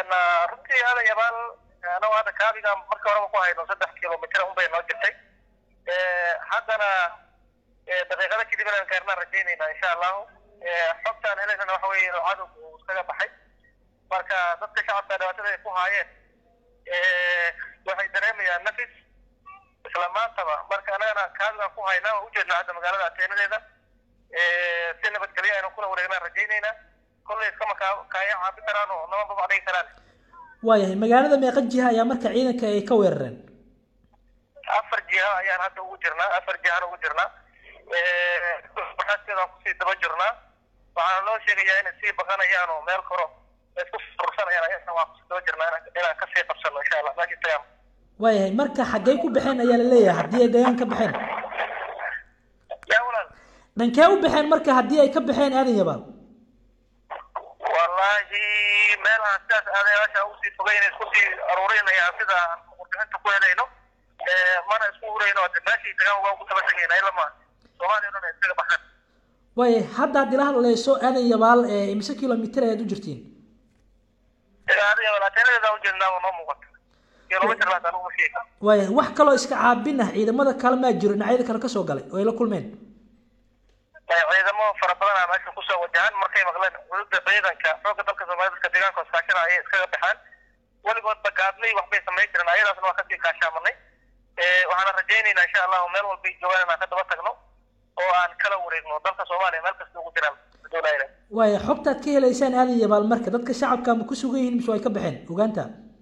runtii aadan yabaal anagu hadda kaabiga marka horeba ku hayno saddex kilomitr unbay noo jirtay haddana daqiiqada kadib inaan gaarnaan rajaynayna insha allahu xogtaan helaynana waxa weeye inuu cadowga uu iskaga baxay marka dadka shacabka dhibaatada ay ku haayeen waxay dareemayaan nafis isla maantaba marka anagana kaabigaan ku haynaa oo ujeednaa hadda magaalada ateenadeeda si nabadgelyo aynu kula wareegnaan rajaynaynaa kollay iskama kaa kaaya caabi karaan oo nama babac dhigi karaan waayahay magaalada meeqa jiha ayaa marka ciidanka ay ka weerareen afar jiha ayaan hadda ugu jirnaa afar jihaan ugu jirnaa baxaaskeedaan kusii daba jirnaa waxaana loo sheegayaa inay sii baqanayaan oo meel koro isku ursanayaan ayagana waan kusii daba jirnaa inaan kasii qabsano insha allah meeshii tagaan waayahay marka xaggey ku baxeen ayaa la leeyahay haddii ay deegaan ka baxeen yaa walaal dhankee u baxeen marka haddii ay ka baxeen aadan yabaal wallaahi meelaha sidaas aadayaasha usii fogeyna isku sii aruurinayaan sida aan warbixinta ku helayno mana isku hurayno hade meeshii tagaan waa ugu daba tegayna ilama soomaaliya dhan ay iskaga baxaan waayahay hadda haddii la hadlayso aadan yabaal imise kilomitr ayaad u jirtiin aadan yabaal ateenadeeda ujeednaa noo muuqata kilomitr laata anugu ma sheegi karo waayahay wax kaloo iska caabin ah ciidamada kale maa jiro dhinacyada kale kasoo galay oo ay la kulmeen ciidamo fara badan aa meesha kusoo wajahan markay maqleen xuduudda ciidanka xoogga dalka soomaliya dadka deegaanka iskaashana ayay iskaga baxaan weligoodba gaadnay waxbay samayn jireen ayadaasna waa kasii kaashaamanay waxaana rajaynaynaa insha allahu meel walbay joogaan inaan ka daba tagno oo aan kala wareegno dalka soomaaliya meel kasta ugu jiraan doonayna waaya xogtaad ka helaysaan aadan yabaal marka dadka shacabka ma ku sugan yihiin mise way ka baxeen ogaanta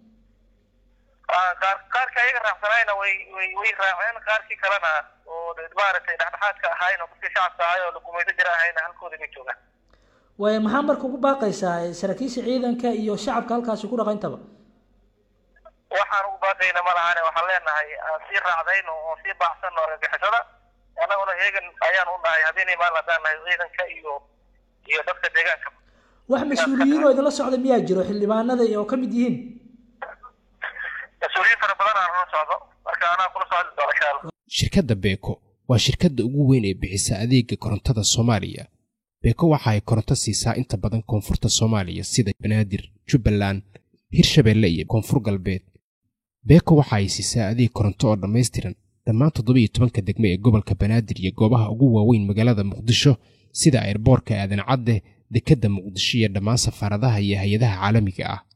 qaar qaarka ayaga raacsanayna way way way raaceen qaarkii kalena oo maaragtay dhexdhexaadka ahayn oo dadkii shacabka ahay oo lagumayso jira ahayna halkooda bay joogaan waaya maxaa marka ugu baaqaysaa saraakiisha ciidanka iyo shacabka halkaasi ku dhaqayntaba waxaan ugu baaqayna ma lahane waxaan leenahay aan sii raacdayno oo sii baacsanno argagixisada annaguna heegan ayaan u nahay habeenay maalin haddaan nahay ciidanka iyo iyo dadka deegaanka wax mas-uuliyiin oo idinla socda miyaa jiro xildhibaanada oo ka mid yihiin mas-uuliyiin fara badan aan la socdo marka anaa kula socdi doona insha allah shirkadda beeko waa shirkadda ugu weyn ee bixisa adeega korontada soomaaliya beeko waxa ay koronto siisaa inta badan koonfurta soomaaliya sida banaadir jubbaland hirshabeelle iyo koonfur galbeed beeko waxa ay siisaa adeeg koronto oo dhammaystiran dhammaan toddobiiyo tobanka degmo ee gobolka banaadir iyo goobaha ugu waaweyn magaalada muqdisho sida airboorka aadan cadde dekedda muqdisho iyo dhammaan safaaradaha iyo hay-adaha caalamiga ah